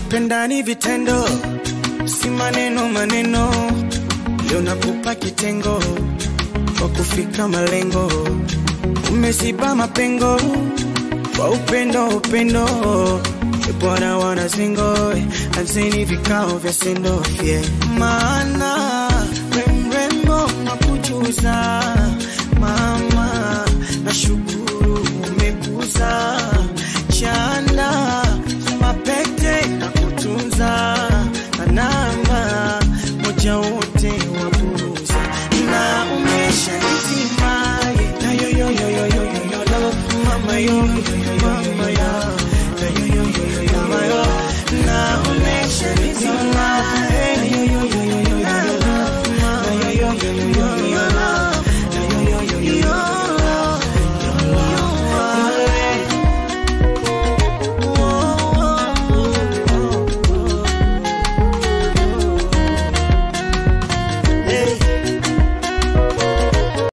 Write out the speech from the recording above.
Tupendani vitendo, si maneno maneno. Leo nakupa kitengo kwa kufika malengo, umeziba mapengo kwa upendo upendo. E Bwana wana zingo, anzeni vikao vya sendo yeah. Maana remrembo nakujuza mama, nashukuru umekuza